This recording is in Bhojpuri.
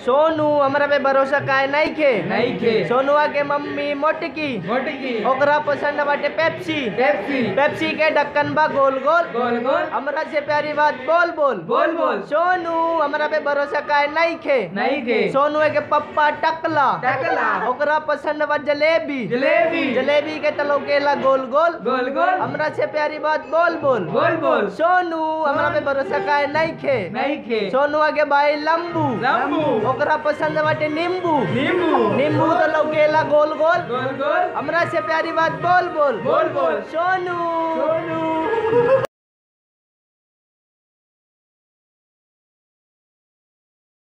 सोनू हमरा पे भरोसा काहे नहीं खे नहीं खे सोनुआ के मम्मी मोटकी मोटकी ओकरा पसंद बाटे पेप्सी पेप्सी पेप्सी के ढक्कन बा गोल गोल गोल गोल हमरा से प्यारी बात बोल बोल बोल बोल सोनू हमरा पे भरोसा काहे नहीं खे नहीं खे सोनू के पप्पा टकला टकला ओकरा पसंद बा जलेबी जलेबी जलेबी के तलौकेला गोल गोल गोल गोल हमरा से प्यारी बात बोल बोल बोल बोल सोनू हमरा पे भरोसा काहे नहीं खे नहीं खे सोनू के भाई लंबू लंबू ओकरा पसंद बाटे नींबू नींबू नींबू तो लौकेला गोल गोल गोल गोल हमरा से प्यारी बात बोल बोल बोल बोल सोनू सोनू